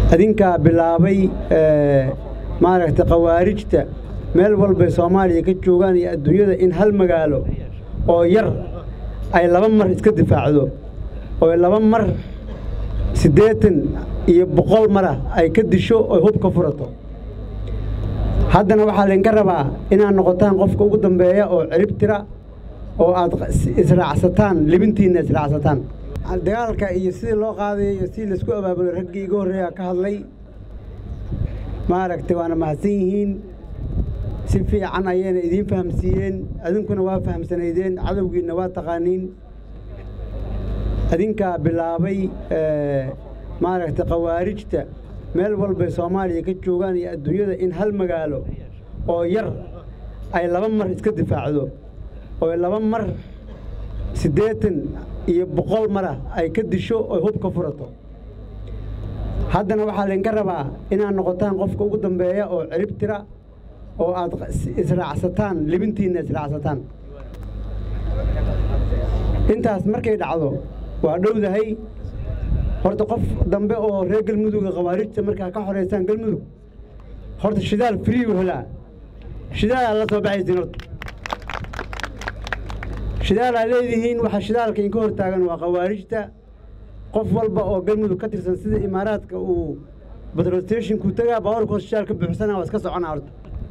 adinkaa bilaabay maaragtay khawaarijta meel walbay soomaaliya ka joogaan iyo adduunyada in hal magaalo oo yar ay laba mar iska difaacdo oo laba mar siddeetan iyo boqol marah ay ka disho oy hub ka furato haddana waxaa laydinka rabaa inaad noqotaan qofka ugu dambeeya oo cirib tira oo aad israacsataan libintiinna israacsataan dagaalka iyo sidii loo qaadaya iyo sidii laisku abaabulay raggii iga horreeya ka hadlay maaragtay waana mahadsan yihiin si fiican ayayna idiin fahamsiiyeen adinkuna waa fahamsanaydeen cadowgiinna waa taqaaniin adinkaa bilaabay maaragtay khawaarijta meel walbay soomaaliya ka joogaan iyo adduunyada in hal magaalo oo yar ay laba mar iska difaacdo oo laba mar siddeetan iyo boqol marah ay ka disho oy hub ka furato haddana waxaa laydinka rabaa inaad noqotaan qofka ugu dambeeya oo cirib tira oo aad israacsataan libintiinna israacsataan intaas markay dhacdo waa dhowdahay horta qof dambe oo reer galmuduga khawaarijta markaa ka xoraysaan galmudug horta shidaal friigu helaa shidaalaa la soo baxaysiin horta shidaalaa leedihiin waxaa shidaalka inka hor taagan waa khawaarijta qof walba oo galmudug ka tirsan sida imaaraadka uu batrolstationku tagaa baawarka hor shidaal ka buuxsana waa iska soconaa horta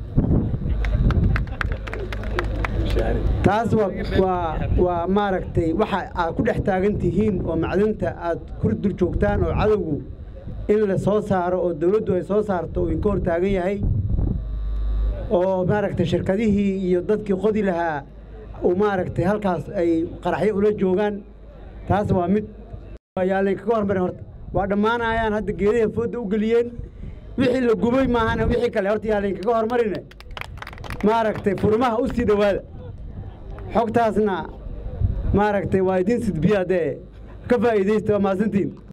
taas waa waa maaragtay waxa aad ku dhex taagan tihiin oo macdanta aad ku dul joogtaan oo cadowgu in la soo saaro oo dawladdu ay soo saarto uu inka hor taagan yahay oo maaragtay shirkadihii iyo dadkii qodi lahaa uu maaragtay halkaas ay qaraxyo ula joogaan taas waa mid yaa laynkaga hormarin horta waa dhammaanayaan hadda geedaha foodda u geliyeen wixii la gubay maahana wixii kale horta yaa laynkaga hormarine maaragtay furmaha u sii dhowaada xogtaasna maaragtay waa idiin sidbiya dee ka faa'iidaysta waa mahadsantiin